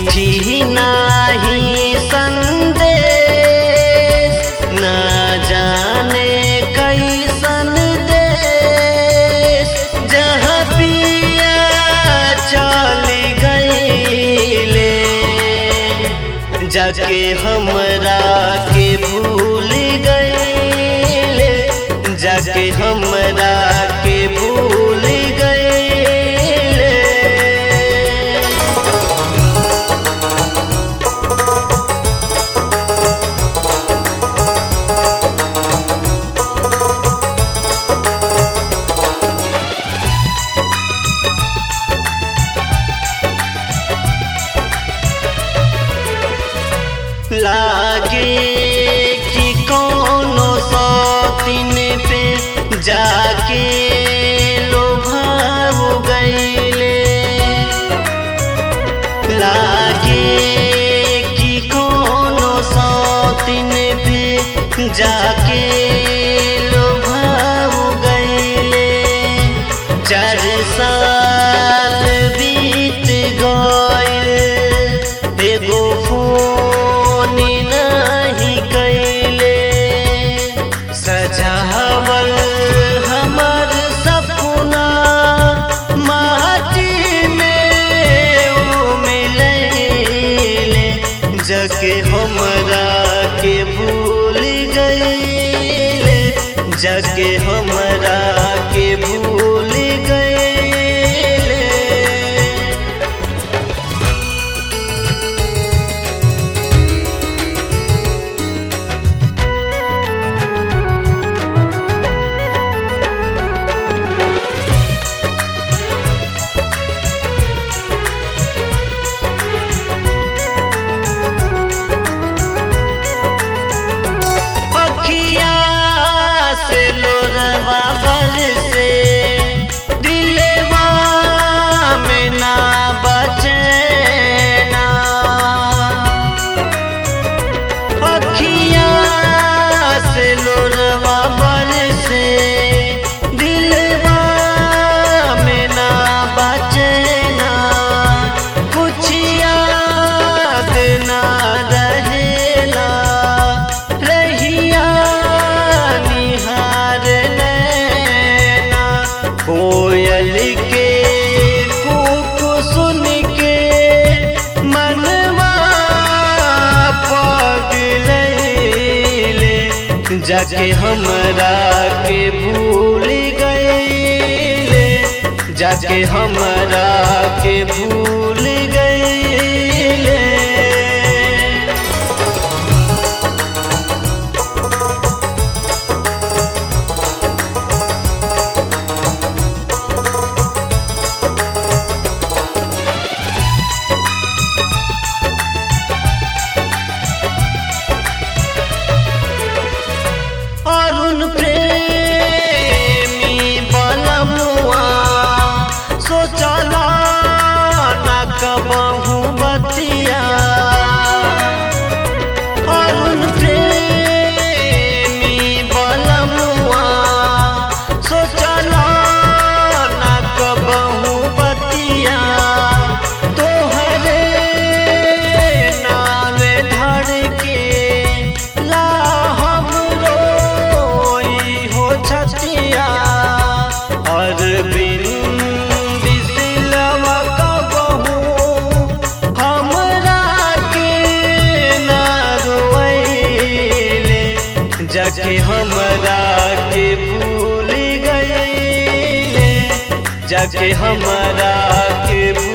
चिट्ठी नाही संदेश न जाने कैसन देश जहाँ पिया चल गईले जाके हमरा के भूल गईले जाके हमरा के भूल गईले लागे कि कोनो सौतिन पे जाके लोभाव गईले लागे कि कोनो सौतिन पे जाके लोभाव गईले चार साल बीत गइल एगो फोन नहीं कैले सजावल हमर सपना माटी में ओ मिलैले जके हमरा के भूल गईले जके हमरा के भूल गईले अखिया से लोरवा बरसे दिलवा में ना बचना अखिया से लोरवा बरसे दिलवा में ना बचना कुछ याद ना रहेला रहिया निहार नैना कोयल के कूक सुन के मनवा पगलैले जाके हमरा के भूल गईले जाके हमरा के भूल गईले अरुण प्रेमी बलमुआ सोचला न कबहू बतिया अरुण प्रेमी बलमुआ सोचला न कबहू बतिया तोहरे नाम धर के ला हम रोई हो छतिया और बिंद सिलवा कबहू हमरा के ना रोइले जाके हमरा के भूल गईले जाके हमरा के भूल